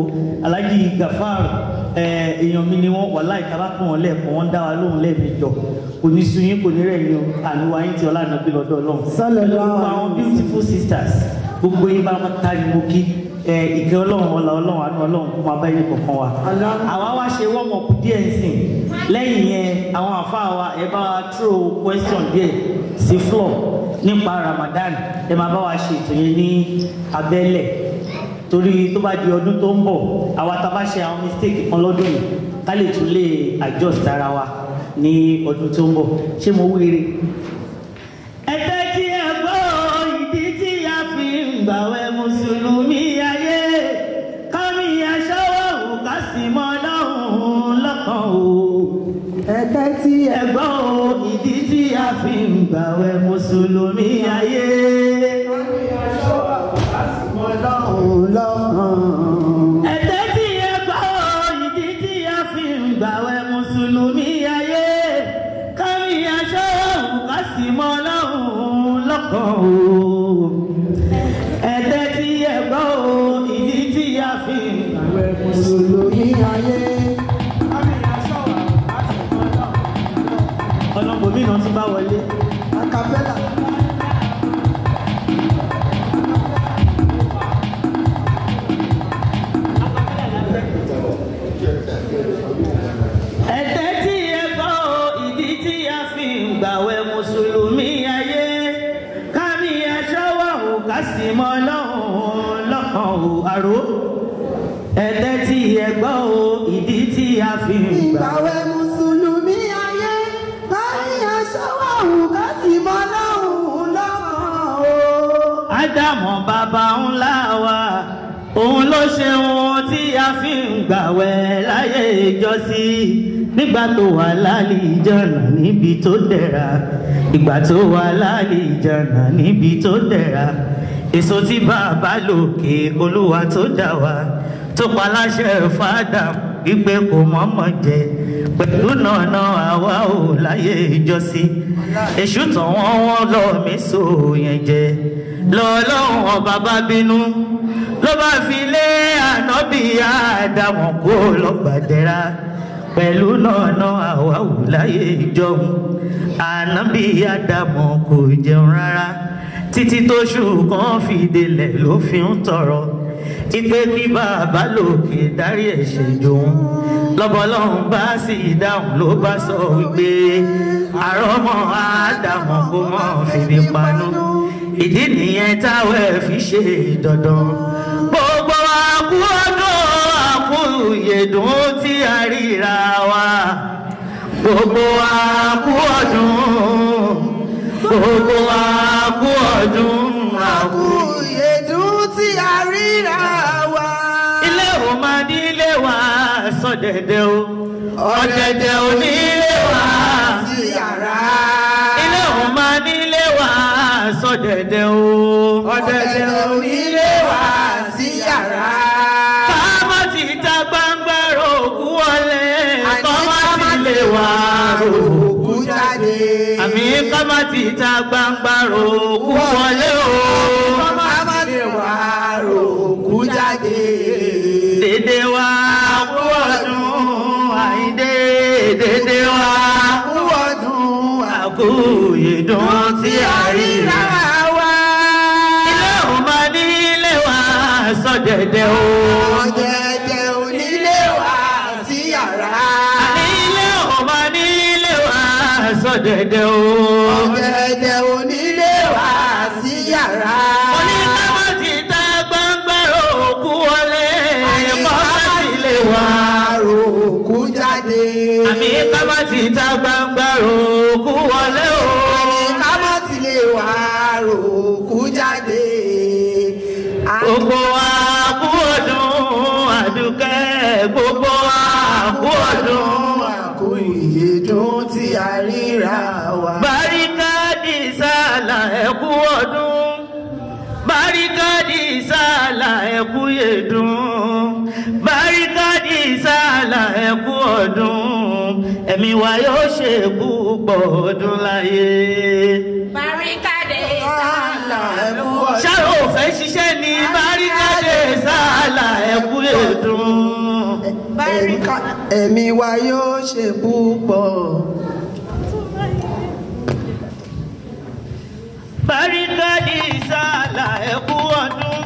alhaji gafar ẹ, èèyàn mi ni wọ́n wà láì ká bá pọ̀ wọ́n lẹ́ẹ̀kan wọ́n dá wa lóhùn lẹ́ẹ̀mejọ kò ní sun yín kò ní rẹ̀ yín o àníwá yín ti ọlá nàbí lọ́dọ̀ ọlọ́run Sallallahu gbogbo àwọn beautiful sisters gbogbo yín bá wọn ta ni mo kí ẹ, ìkẹ́ ọlọ́run ọlá ọlọ́run àánú ọlọ́run kó máa bá yín kọ̀ọ̀kan wa àwa wá ṣe warm up díẹ̀ sìn lẹ́yìn yẹn àwọn àfáà wa ẹ bá wa throw question díẹ̀ sí floor nípa Ramadan ẹ máa bá wa ṣe ètò yẹn ní abẹ́lẹ̀ torí tó bá di ọdún tó ń bọ̀ àwa tá a bá ṣe àwọn mistake kan lọ́dún yìí ká lè tún lè adjust ara wa ní ọdún tó ń bọ̀ ṣé mo wíire. ẹgbẹ́ tí ẹ gbọ́ ìdí tí a fi ń gbàwẹ̀ mùsùlùmí ayé kámi aṣọ́wọ́ ò ká sì mọ́ lọ́hùn-ún lọ́kàn o ẹ̀kẹ́ tí ẹ ẹgbọ́ o ìdí tí a fi ń gbàwẹ̀ mùsùlùmí ayé. ọlọ́run lọ́kàn. ẹ̀tẹ́ tí ẹgbọ́ o ìdí tí a fi ń gbàwẹ̀ mùsùlùmí ayé. kárí aṣọ ká sì mọ́ lọ́hùn lọ́kàn o. ẹ̀tẹ́ tí ẹgbọ́ o ìdí tí a fi ń gbàwẹ̀ mùsùlùmí ayé. ọlọ́gbọ̀n mi náà ti bá wọlé. acapella. ẹ̀tẹ́ tí ẹ gbọ́ o, ìdí tí a fi ń gbàwẹ̀ mùsùlùmí ayé kámi aṣọ́wọ́ ò ká sì mọ́ lọ́hùn lọ́kàn ò àró ẹ̀tẹ́ tí ẹ gbọ́ o, ìdí tí a fi ń gbàwẹ̀. ìgbàwẹ̀ mùsùlùmí ayé. káyí aṣọ wà hù ká sì mọ́ lọ́hùn lọ́kàn o. ádámọ̀ bàbá ńlá wa òun ló ṣe ohun tí a fi ń gbàwẹ̀ láyé ìjọsí nígbà tó wà lálẹ́ ìjọ̀nà níbi tó dẹ̀ra ìgbà tó wà lálẹ́ ìjọ̀nà níbi tó dẹ̀ra èso tí bàbá lòkè olúwa tó dà wá tó pa láṣẹ fàdà wípé kò mọ̀ọ́mọ̀ jẹ pẹ̀lú nànà àwa ò láyé ìjọsí èṣù tàn wọ́n wọ́n lọ mí so yẹn jẹ lọ́lọ́run ọba bá bínú ló bá fi lé ànábì àdàmọ̀ kó lọ́gbàdẹ́ra pẹ̀lú nànà àwa ò láyé ìjọhun ànábì àdàmọ̀ kò jẹun rárá títí tóṣù kan fi délẹ̀ ló fi ń tọrọ ipe kí bàbá lòkè dárí ẹ̀ṣẹ̀ jòun lọ́bọ̀lọ́hún bá sì dáhùn ló bá sọ wípé àrọ́mọ àdàmọ̀ kó mọ̀ fìdí panú ìdí nìyẹn táwọn ẹ̀ fi ṣe dandan gbogbo àkú ọdún àkú ìyèdùn tí a ríra wa gbogbo àkú ọdún gbogbo àkú ọdún àkú ìyèdùn tí a ríra wa. ilé ò máa ní ilé wa sọdẹdẹ o ọdẹdẹ ò ní ilé wa sí yàrá. ilé ò máa ní ilé wa sọdẹdẹ o ọ̀dẹ̀dẹ̀ onílé wa sí yàrá. káàmọ́ ti ta gbangba rògùn wọlé Àní kọ́mọ́ ká má ti lè wà rògùn òkú jáde. àmì kọ́mọ́ ti ta gbangba rògùn wọlé o ká má lè wá òkú jáde. dédé wa kú ọdún àyíndé dédé wa Kú ọdún àkú ìdùn tí a ríra. wa. ilé ò máa ní ilé wa sọdẹdẹ o. ọ̀dẹ̀dẹ̀ onílé wa sí yàrá. àní ilé ò máa ní ilé wa sọdẹdẹ o. ọ̀dẹ̀dẹ̀ onílé wa sí yàrá. oníkàwá ti ta gbangba òkú wọlé kọ́má ti lè wá. òkú jáde. àmì kọ́má ti ta gbangba òkú wọlé o. ká má ti lè wá òkú jáde. gbogbo wa kú ọdún àdúkẹ́ gbogbo wa kú ọdún. àkó ìyèdún tí a ríra wa. Báríkádì sálà ẹ̀kú ọdún. Báríkádì sálà ẹ̀kú yèdún. Báríkádì sálà ẹ̀kú ọdún. Ẹ̀mí wa yóò ṣe púpọ̀ ọdún láyé. Barricade Sálà ẹ̀kú ọdún. Ṣáà ò fẹ́ ṣiṣẹ́ ní báríkádì sálà ẹ̀kú yèdún. Bàríkà. ẹ̀mí wa yóò ṣe púpọ̀. Bàríkà di sàlà ẹ̀kú ọdún.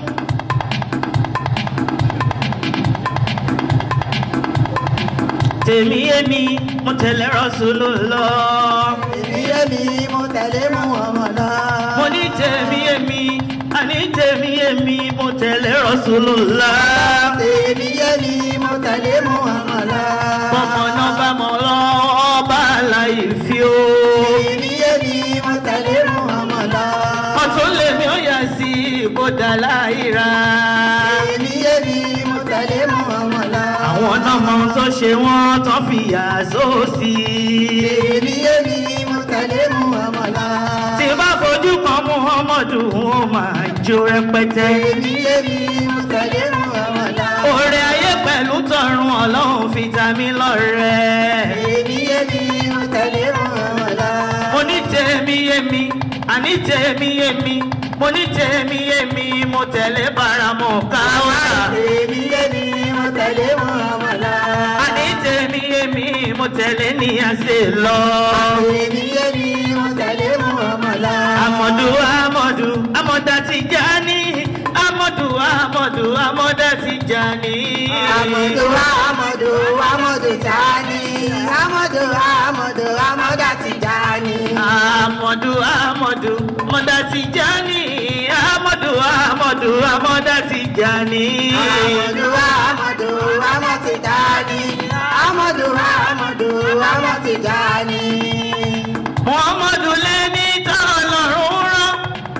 Tèmi èmi mo tẹ̀lé Rasulullah. èmi èmi mo tẹ̀lé Muhammad lọ. Mo ní tèmi èmi, àní tèmi èmi mo tẹ̀lé Rasulullah. èmi èmi mo tẹ̀lé Muhammad lọ. Bọ́mọ náà bá mọ lọ́wọ́ bá láì fi o. èmi èmi mo tẹ̀lé Muhammad lọ. Ọ̀tún lèmi ó yà sí ìbòdà láìra. èmi èmi mo tẹ̀lé Muhammad lọ. Àwọn náà mọ ohun tó ṣe wọ́n tán fi yà sóòsì. èmi èmi mo tẹ̀lé Muhammad lọ. Tí bá fojú kan Muhammadu, wọ́n máa jó rẹpẹtẹ. èmi èmi mo tẹ̀lé Muhammad lọ. Oore ayé pẹ̀lú tọ̀run ọlọ́run fi ta mí lọ́rẹ. èmi èmi mo tẹ̀lé Muhammad lọ. Mo ní tèmi èmi, àní tèmi èmi, mo ní tèmi èmi, mo tẹ̀lé bàràmọ̀ káwọ́tà. èmi èmi mo tẹ̀lé Muhammad lọ. Àní tèmi èmi, mo tẹ̀lé ní àṣẹ lọ. èmi èmi mo tẹ̀lé Muhammad lọ. Amọ̀dù Amọ̀dù Amọ̀dà Tijani Amọ̀dù Amọ̀dù Amọ̀dà Tijani. Amadu Amadu Amadu Tani Amadu Amadu Amada Tijani Amọ̀dù Amọ̀dù Amọ̀dà Tijani Amọ̀dù Amọ̀dù Amọ̀dà Tijani. Amadu Amadu Amadu Tijani Amadu Amadu Amadu Tijani Muhammadu lẹ́ni tán lọ́rùn rán.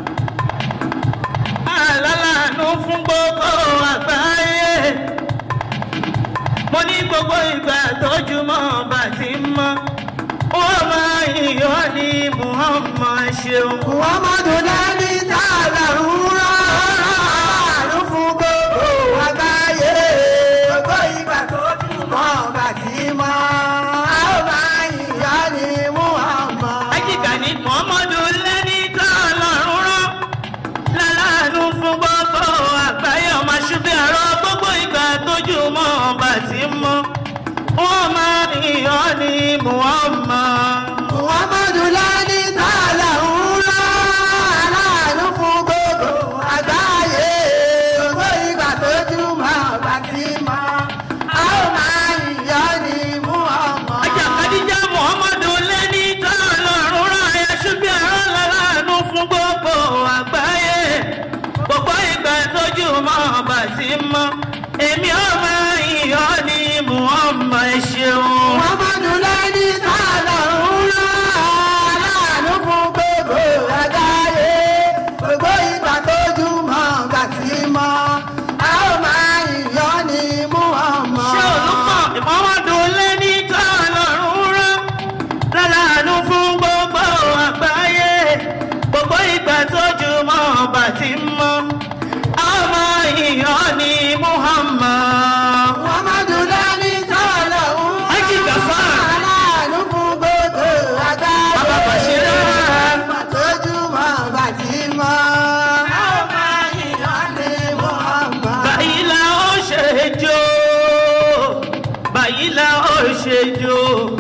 Alálàánú fún gbogbo àgbáyé. Mo ní gbogbo ìgbà tójúmọ́ bá ti mọ́. Ó máa yíyọ́ ní Muhammad ṣeun. Muhammadu Lani Tala Rúra Àánú fún gbogbo àgbáyé Gbogbo ìgbà tó túmọ̀ bá ti mọ́ A ó máa yìnyọ́ ní Muhammad Ajíkà ní Muhammadu lẹ́ni tán lọ́rùn rán. Lálàánú fún gbogbo àgbáyé ọmọ ṣubí àrọ́ gbogbo ìgbà tójúmọ́ bá ti mọ́. Ó máa yíyọ́ ní Muhammad. Muhammadu Lani Tala Rúra Aláàánú fún gbogbo àgbáyé Gbogbo ìgbà tó túmọ̀ bá ti mọ́ A ó máa yìnyọ́ ní Muhammad Ajá Kadija Muhammadu lẹ́ni tán lọ́rùn rán ẹ̀ ṣubí àrọ́ lálàánú fún gbogbo àgbáyé. Gbogbo ìgbà tójú mọ́ bá ti mọ́. Èmi ò máa yíyọ́ ní Muhammad ṣeun. Muhammadu Lani Tala Rúra Aláàánú fún gbogbo àgbáyé Gbogbo ìgbà tó túmọ̀ bá ti mọ́ A ó máa yìnyọ́ ní Muhammad ṣé olùkọ́ ìmọ̀wádùn lẹ́ni tán lọ́rùn rán lálàánú fún gbogbo àgbáyé gbogbo ìgbà tójú mọ́ ọba tí ń mọ́ ọmọ ìyàn ní Muhammad. Muhammadu Lani Tala Rúra Ájì Gàfár. Aláàánú fún gbogbo àgbáyé Bàbá Bàṣírá. Ìgbà tó túmọ̀ bá ti mọ́ A ó máa yìnyọ́ ní Muhammad báyìí la ó ṣe jó báyìí la ó ṣe jó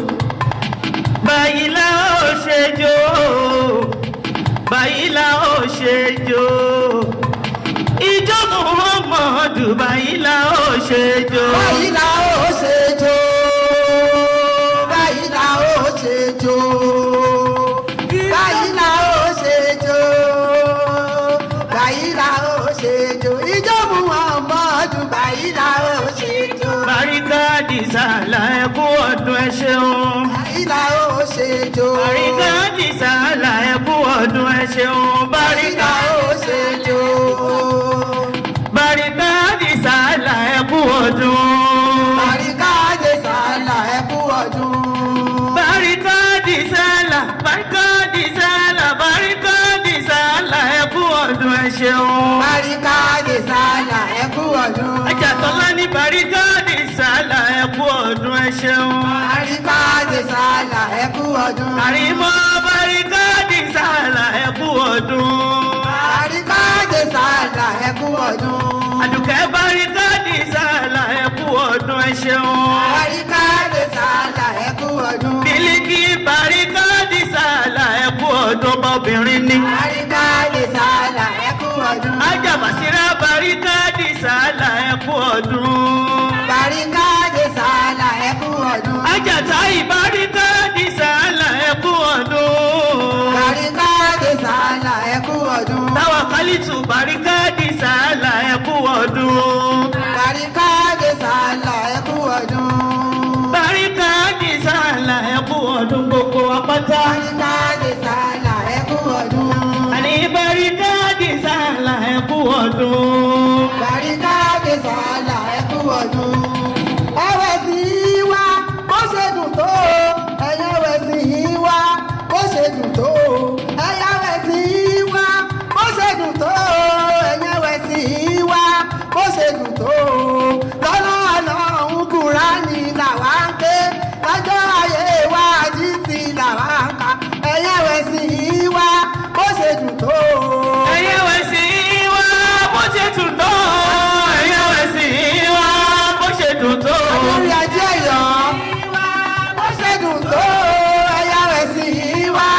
báyìí la ó ṣe jó báyìí la ó ṣe jó ìjọ Muhammadu báyìí la ó ṣe jó báyìí la ó ṣe jó báyìí la ó ṣe jó báyìí la ó ṣe jó báyìí la ó ṣe jó ìjọ Muhammadu báyìí la ó ṣe jó Bàríkà dìsàlà ẹkú ọdún ẹ ṣeun. báyìí la ó ṣe jó Bàríkà dìsàlà ẹkú ọdún ẹ ṣeun. báyìí la Bàríkà ó ṣe jó Bàríkà dìsàlà ẹkú ọdún. Bàríkà dé sàlà ẹ kú ọdún. Bàríkà dìsàlà Bàríkà dìsàlà Bàríkà dìsàlà ẹkú ọdún ẹ ṣeun. Bàríkà dé sàlà ẹ kú ọdún. Ajàtọ́lá ní Bàríkà dìsàlà ẹkú ọdún ẹ ṣeun. Bàríkà dé sàlà ẹ kú ọdún. Àrímọ́ Bàríkà dìsàlà ẹkú ọdún. Bàríkà dé sàlà ẹ kú ọdún. Àdùkẹ́ Bàríkà dìsàlà ẹkú ọdún ẹ ṣeun. sàálà ẹ kú ọdún. Bàríkádé sàálà ẹ kú ọdún. Àjàtà ìbáríkádì sàálà ẹ kú ọdún. Bàríkádé sàálà ẹ kú ọdún. Táwa kálítù báríkádì sàálà ẹ kú ọdún. Bàríkádé sàálà ẹ kú ọdún. Báríkádì sàálà ẹ kú ọdún gbogbo apáta. Bàríkádé sàálà ẹ kú ọdún. Àní báríkádì sàálà ẹ kú ọdún. Bàríkádé sàálà ẹ kú ọdún. Ẹ̀wẹ̀ sí i wá bó ṣe dùn tó o. Ẹ̀yẹ̀wẹ̀ sí i wá bó ṣe dùn tó o. Ẹ̀yẹ̀wẹ̀ sí i wá bó ṣe dùn tó o. Ẹ̀yẹ̀wẹ̀ sí i wá bó ṣe dùn tó o. Lọ́nà ọlọ́run Kùránì làwa ń ké. Lọ́jọ́ ayé wa àdìsí làwa ń kà. Ẹ̀yẹ̀wẹ̀ sí i wá bó ṣe dùn tó o. Ẹyẹ wẹ̀ sí wá bó ṣe dùn tó. Ẹyẹ wẹ̀ sí wá bó ṣe dùn tó. lórí ajé ẹ̀yọ́ bó ṣe dùn tó ẹ̀yà rẹ̀ sì í wá.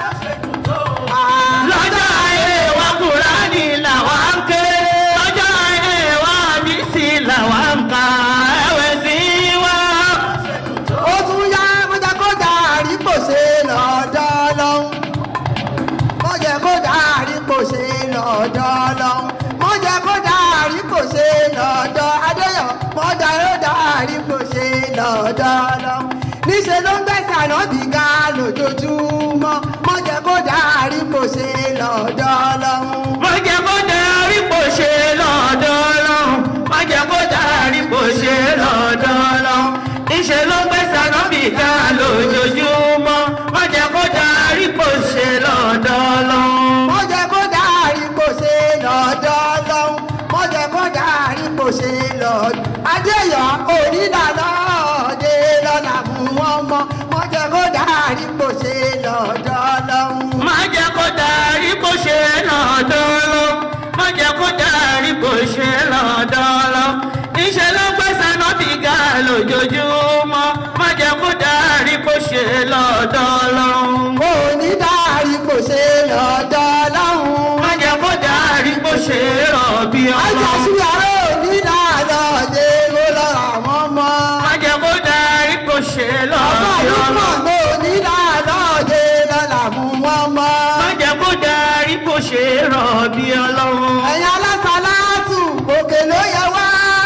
Lọ́jọ́ ayé wa Kùránì làwa ń ké. Lọ́jọ́ ayé wa àdìsí làwa ń kà. Ẹwẹ̀ sí wá. ó tún yá mọ́jà kó dàrí kò ṣe lọ́dọ̀ lọ́hún. mọ́jà kó dàrí kò ṣe lọ́dọ̀ lọ́hún. mọ́jà kó dàrí kò ṣe lọ́dọ̀ adéyọ̀ mọ́jà kó dàrí kò ṣe lọ́dọ̀ lọ́hún. níṣẹ́ ló ń gbẹ̀sẹ̀ ànábì ga lójoojúmọ́ mọ́jà kó dàrí kò ṣe lọ́dọ̀ lọ́hún. Má jẹ́ kó darí kò ṣe lọ́dọ̀ Ọlọ́run. Má jẹ́ kó darí kò ṣe lọ́dọ̀ Ọlọ́run. Níṣẹ́ ló gbé sànọ́bì ká lójoojúmọ́. Má jẹ́ kó darí kò ṣe lọ́dọ̀ Ọlọ́run. wọ́n jẹ́ kó dárí kò ṣe lọ́dọ̀ lọ́hún wọ́n jẹ́ kó dárí kò ṣe lọ́dọ̀ adéyọ̀ onídàá ọ̀dẹ lọ́la mú wọn mọ́ wọ́n jẹ́ kó dárí kò ṣe lọ́dọ̀ lọ́hún. Má jẹ́ kó darí kò ṣe lọ́dọ̀ Ọlọ́run. Má jẹ́ kó darí kò ṣe lọ́dọ̀ Ọlọ́run. Níṣẹ́ ló gbé sànọ́bì ká lójoojúmọ́. Má jẹ́ kó darí kò ṣe lọ́dọ̀ Ọlọ́run. onídàárí kò ṣe lọ́dọ̀ lọ́hún. má jẹ́ kó darí bó ṣe rọ̀ bí ọmọ. ajásí àárọ̀ onídàá lọ́dẹ ló lọ́ra wọn mọ́. má jẹ́ kó darí bó ṣe lọ ọba bí ló ọmọ. mọ̀ ló onídàá lọ́dẹ lọ́la mú wọn mọ́. má jẹ́ kó darí bó ṣe rọ̀ bí ọlọ́run. ẹ̀yin alásàlátù òkè ló yẹ wá.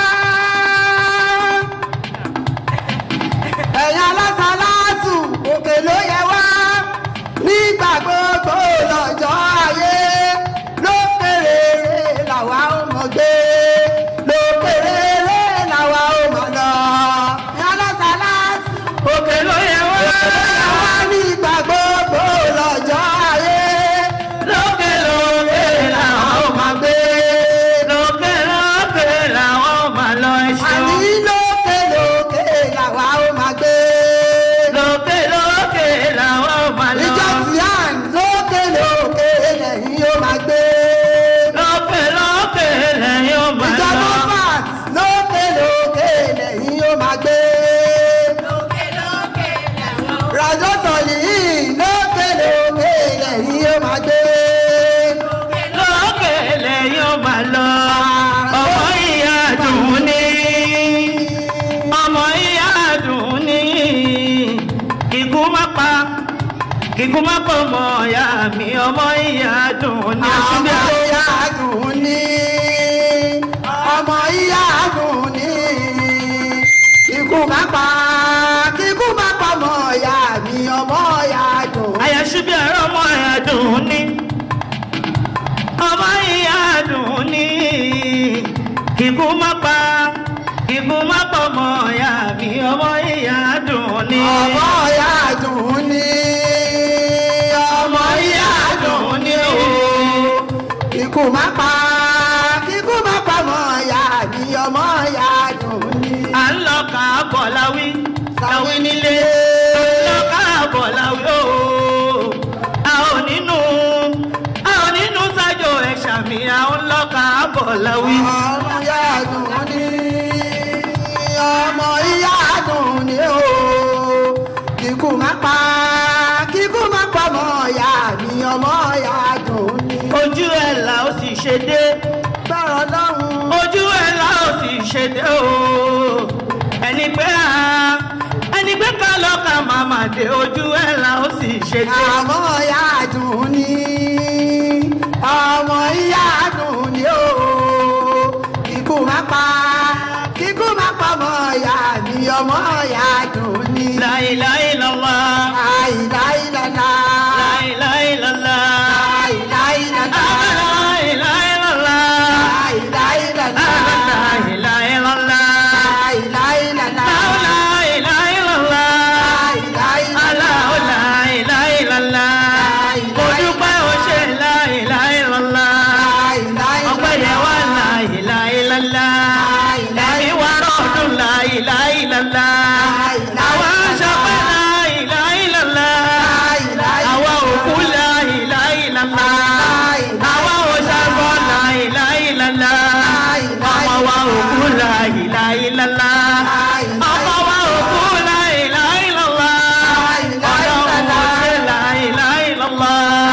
ẹ̀yin alásàlátù òkè ló yẹ wá. nígbà gbogbo lọ́jọ́ ayé lókèrè làwa ó mọ̀ gbé lókèrè làwa ó mọ̀ lọ. ẹ̀yin alásàlátù òkè ló yẹ wá. òkè ló yẹ wá nígbà gbogbo lọ́jọ́ ayé lókè lókè làwọn ò máa gbé. lókè lókè làwọn ò máa lọ ẹṣin. àní lókè lókè làwa ó máa gbé. lókè lókè làwọn ò máa lọ. ìjọ tian lókè lókè lẹ́yìn ó máa gbé. lókè lókè lẹ́yìn ò máa ìjọ lọ. mofat lókè lókè lẹ́yìn ó máa gbé. lókè lókè làwọn ò rajọ sọyìn lókè lókè lẹ́yìn ó máa gbé. lókè lẹ́yìn ò máa lọ. ọmọ ìyá dùn ní. ọmọ ìyá dùn ní. kíkú má pa kíkú má pọ̀ mọ́ ìyá mi ọmọ ìyá dùn ní. ọmọ ìyá dùn ní. ọmọ ìyá dùn ní. kíkú má pa kíkú má pa ọmọ ìyá mi ọmọ ìyá dùn. àyàṣubí ẹ̀rọ ọmọ ìyá dùn ní. ọmọ ìyá dùn ní. kíkú má pa kíkú má pọ̀ mọ́ ìyá mi ọmọ ìyá dùn ní. ọmọ ìyá dùn ní. ọmọ ìyá dùn ní o. kíkú má pa kíkú má pa ọmọ ìyá mi ọmọ ìyá dùn ní. à ń lọ káàbọ̀ láwí láwí nílé à ń lọ káàbọ̀ láwí o. a ò nínú a ò nínú sájò ẹ̀ṣà mi à ń lọ káàbọ̀ láwí. ọmọ ìyá dùn ní. ọmọ ìyá dùn ní o. kíkú má pa kíkú má pa ọmọ ìyá mi ọmọ ìyá dùn ní. ojú ẹ̀ là ó sì ṣe dé gbọ́rọ̀ lọ́hùn. ojú ẹ̀ o ẹni pé a ẹni pé ká lọ́ka màmá dé ojú ẹ̀ la ó sì ṣe dé. ọmọ ìyá dùn ní ọmọ ìyá dùn ní o kíkú má pa kíkú má pa ọmọ ìyá mi ọmọ ìyá dùn ní. láìláìlọ́lá láìláìlàlá láìláìlọ́lá láìláìlàlá láìláìlọ́lá láìláìlàlá láìláìlọ́lá láìláìlàlá láìláìlọ́lá. Aláwọ̀ láìláìlọ́lá. Mo dúpẹ́ o ṣe láìláìlọ́lá. Ọpẹ́ yẹn wá láìláìlọ́lá. Ẹ̀mí wá rọ̀dún láìláìlọ́lá. Àwa ṣọpẹ́ láìláìlọ́lá. Àwa òkú láìláìlọ́lá. Àwa òṣàbọ̀ láìláìlọ́lá. Ọmọ wa òkú láìláìlọ́lá. Ọmọ wa òkú láìláìlọ́lá. Ọlọ́run ó ṣe láìláìlọ́lá.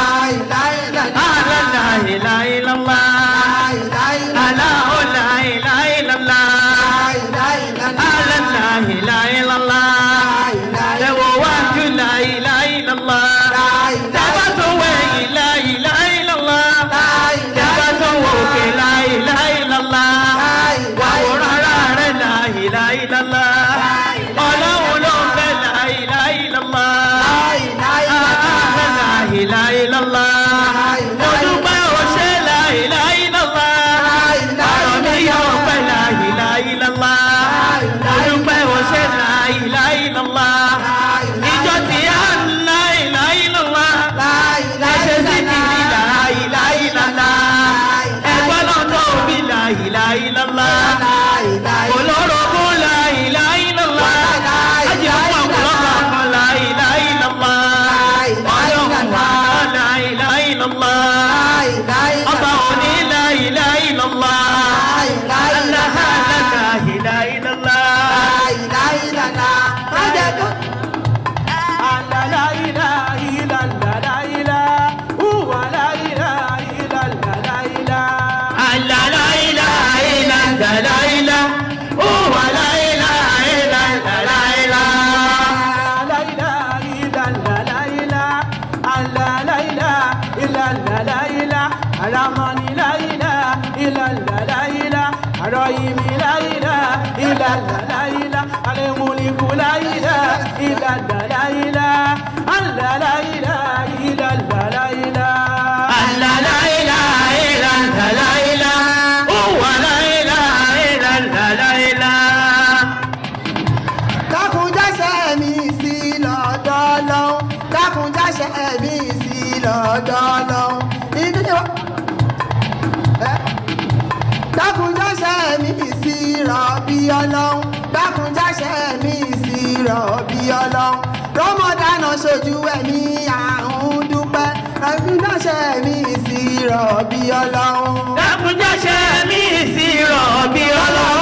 Àlá láìláìlọ́lá. Aláwọ̀ láìláìlọ́lá. Àlá láìláìlọ́lá. Ẹ̀wọ̀ wájú láìláìlọ́lá. Dábàá tó wẹ̀yìn láìláìlọ́lá. Dábàá tó wọ òkè láìláìlọ́lá. Wàwòrán ara rẹ̀ láìláìlọ́lá. Ọlọ́run ló ń bẹ láìláìlọ́lá. Àlá láìláìlọ́lá. Mo dúpẹ́ o ṣe láìláìlọ́lá. Ọ̀rọ̀ mi yóò pẹ́ láìláìlọ́lá. Mo dúpẹ́ o ṣe láìláìlọ́lá. Ìjọ tí a ń láìláìlọ́lá. Ẹ̀ṣẹ̀ sí kìrì láìláìlọ́lá. Ẹ̀gbọ́n náà tó bí láìláìlọ́lá. Olórogún láìláìlọ́lá. Ajẹ́ fún ọ̀pọ̀lọpọ̀ kan láìláìlọ́lá. Ọlọ́run wà láìláìlọ́lá. Ọba òní láìláìlọ́lá. Aláha láìláìlọ́lá. Àlàláìláìláìláìlá. Ó wà láìláìláìláìlá. Àlàláìláìláìláìlá. Ó wà láìláìláìláìlá. dákunjáṣẹ́ mi sí lọ́dọ̀ lọ́hún dákunjáṣẹ́ mi sí lọ́dọ̀ lọ́hún ìdí wa. Ẹ́. dákunjáṣẹ́ mi sí rọ̀bì ọlọ́hún dákunjáṣẹ́ mi sí rọ̀bì ọlọ́hún rọ́mọdánà ṣojú ẹ̀mí àrùn dúpẹ́ dákunjáṣẹ́ mi sí rọ̀bì ọlọ́hún. Dákunjáṣẹ́ mi sí rọ̀bì ọlọ́run.